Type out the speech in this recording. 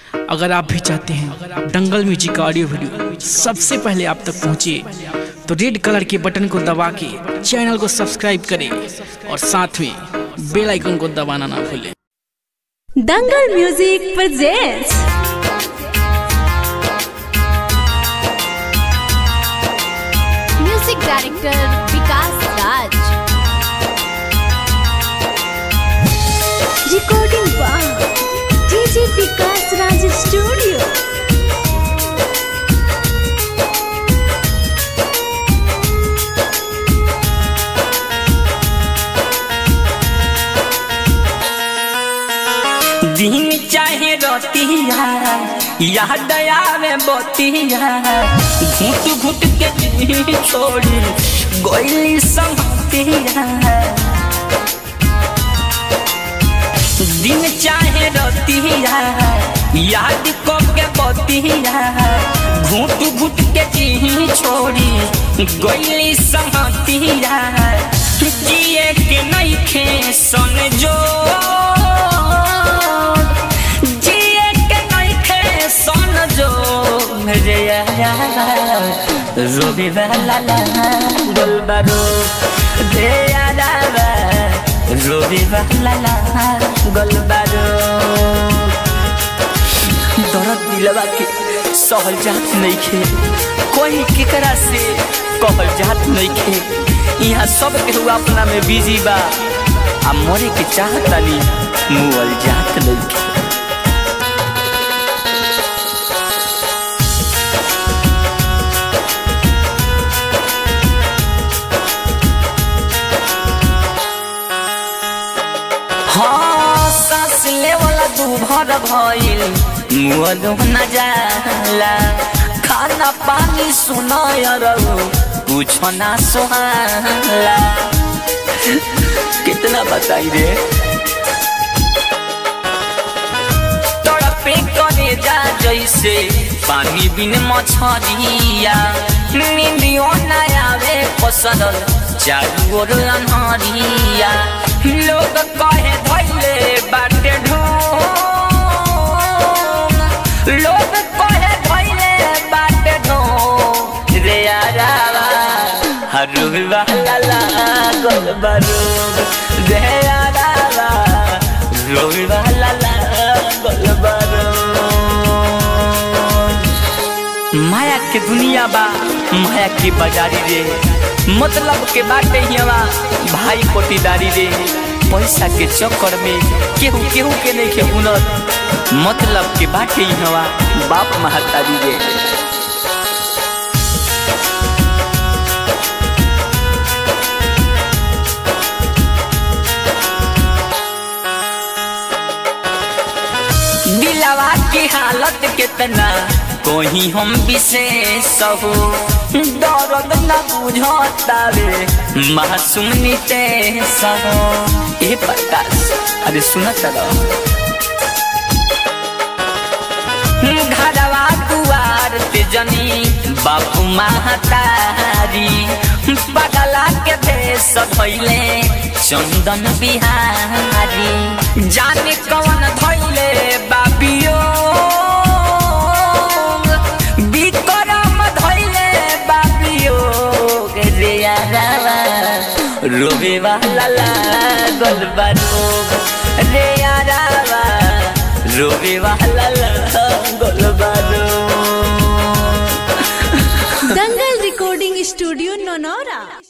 अगर आप भी चाहते हैं दंगल म्यूजिक का ऑडियो वीडियो सबसे पहले आप तक पहुंचे तो रेड कलर के बटन को दबा के चैनल को सब्सक्राइब करें और साथ में बेल आइकन को दबाना ना भूलें Dangal music presents music director Vikas Raj recording by DJ Vikas Raj studio दिन चाहे रोतिया याद आवे बोतिया घुट घुट के जी छोड़ी गोइली संगतिया दिन चाहे रोतिया याद को के बोतिया घुट घुट के जी छोड़ी गोइली संगतिया जिए के नहीं खे सन जो जिए के नहीं खे सन जो रे रोबी वाला ला गोलबारो दे यारा रोबी वाला ला गोलबारो दर्द दिलवा के सहल जात नहीं खे कोई केकरा से कहल जात नहीं खे यहाँ सब केहू अपना में बिजी बा आ मरे के चाहतानी मुअल जात नहीं खे हाँ सांस लेवला दू भर भइल मुअलो न जाला खाना पानी सुनाय रहो कुछ ना सुहाला कितना बताई रे तड़पे करे जा जैसे पानी बिन मछरिया नींदियो न आवे पसंद चारू ओर अनहरिया लोग कहे धैले बाटे ढूंढ लोग कहे धैले बाटे ढूंढ रे यारावा हरू वाला लागल बरूब रे यारावा रोग वाला लागल बरूब माया के दुनिया बा माया के बाजारी रे मतलब के बाटे हिवा भाई कोटीदारी रे पैसा के चक्कर में केहू केहू के नहीं के हुनर मतलब के बाटे हिवा बाप महतारी रे दिलवा की हालत कितना कोही हम विशेष हो दर्द न बुझतावे मासूम नितेश हो ए प्रकाश अरे सुन चलो घरवा दुआर ते जनी बापू महतारी बगला के भेष भैले चंदन बिहारी जाने कौन धैले बाबियो विक्रम धैले बाबियो रे यारावा रोबे वाला लागल बारोग रे यारावा रोबे वाला लागल बारोग दंगल recording studio नौनौरा